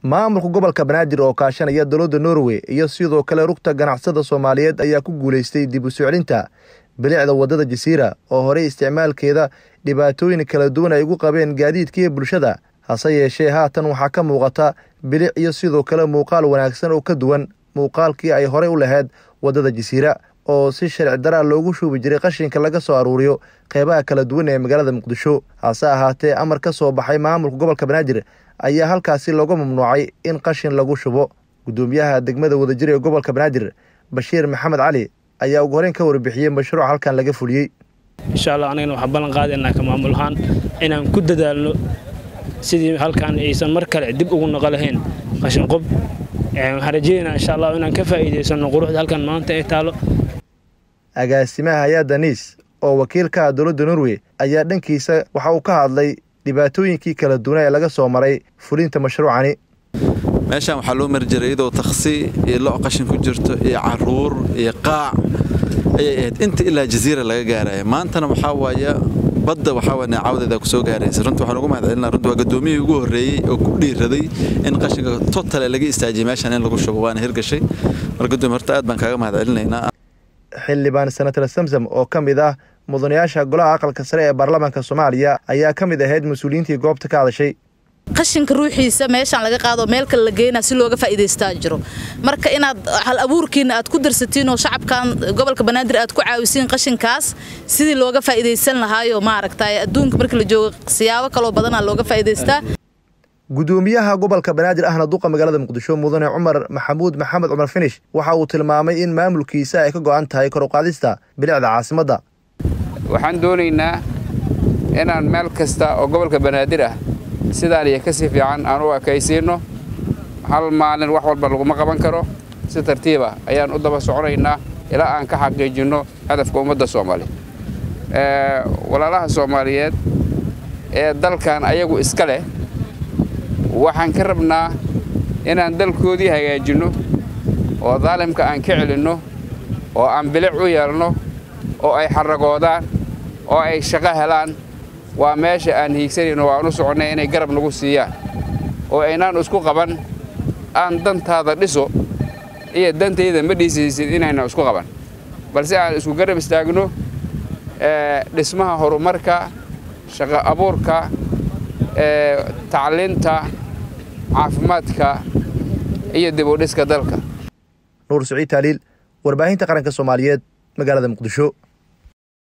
maamulka gobolka banaadir oo kaashanaya dowladda norway iyo sidoo kale rugta ganacsada soomaaliyeed ayaa ku guulaystay dib u soo celinta bilicda waddada jasiira oo horey isticmaalkeeda dhibaatooyin kala duwan ay ugu qabeen gaadiidka iyo bulshada hase yeeshee haatan waxaa ka muuqata bilic iyo sidoo kale muuqaal wanaagsan oo ka duwan muuqaalkii ay horey u lahayd waddada jasiira oo si sharci daraa loogu shuubi jiray qashinka laga soo aruuriyo qeybaha kala duwan ee magaalada muqdisho hase ahaatee amar ka soo baxay maamulka gobolka banaadir ayaa halkaasi looga mamnuucay in qashin lagu shubo guddoomiyaha degmada wadajir ee gobolka banaadir bashiir maxamed cali ayaa ugu horeyn ka warbixiyey mashruuc halkan laga fuliyey insha allah anagana waxaan ballan qaadaynaa ka maamul ahaan inaan ku dadaalno sidii halkaan aysan mar kale dib ugu noqo lahayn qashin qob waxaan rajeynaa insha allah inaan ka faa'iidaysano quruxda halkan maanta ay taalo agaasimaha hay-adda niis oo wakiilka ah dowladda norway ayaa dhankiisa waxa uu ka hadlay dhibaatooyinkii kala duwana ee laga soo maray fulinta mashruucani meeshaan waxaa loo mari jiray iyadoo taksi iyo lo' qashin ku jirto iyo caruur iyo qaac ayay ahayd inta ilaa jasiira laga gaaraya maantana waxaa waaya badda waxaa waa neecawdeeda ku soo gaaraysa runtii waxaan ugu mahad celinaa runtii waa gaddoomiyihii ugu horreeyey oo ku dhiiraday in qashinka totale laga istaajiyay meeshaan in lagu shubo waana hirgashay mar gaddoomi horta aad baan kaaga mahad celinaynaa xildhibaan senator samsam oo ka mid ah mudanayaasha golaha aqalka sare ee baarlamaanka soomaaliya ayaa ka mid ahayd mas-uuliyiintii goobta ka hadashay qashinka ruuxiisa meeshaan laga qaado meel kale la geynaa si looga faa'iidaystaa jiro marka inaad hal abuurkiina aad ku darsatiin oo shacabkan gobolka banaadir aad ku caawisiin qashinkaas sidii looga faa'iidaysan lahaayo maaragtay adduunka marka la joogo siyaabo kaloo badanaa looga faa'iidaystaa guddoomiyaha gobolka banaadir ahna duqa magaalada muqdisho mudane cumar maxamuud maxamed cumar finish waxa uu tilmaamay in maamulkiisa ay ka go'an tahay kor uqaadista bilicda caasimadda waxaan doonaynaa inaan meel kasta oo gobolka banaadir ah sidaan iyo kasii fiican aan u ekaysiinno hal maalin wax walba laguma qaban karo si tartiiba ayaan u daba soconaynaa ilaa aan ka xaqiijinno hadafka ummadda soomaaliya walaalaha soomaaliyeed ee dalkan ayagu iska leh waxaan ka rabnaa inaan dalkoodii hagaajinno oo daalimka aan ka celinno oo aan bilic u yeelno oo ay xaragoodaan oo ay shaqo helaan waa meesha aan hiigsanayno waan u soconnay inay garab nagu siiyaan oo aynaan isku qaban aan dantaada dhiso iyo dantayda ma dhiisaysid inaynan isku qaban balse aan isku garab istaagno dhismaha horumarka shaqo abuurka tacliinta caafimaadka iyo dib u dhiska dalka nuur saciid taaliil warbaahinta qaranka soomaaliyeed magaalada muqdisho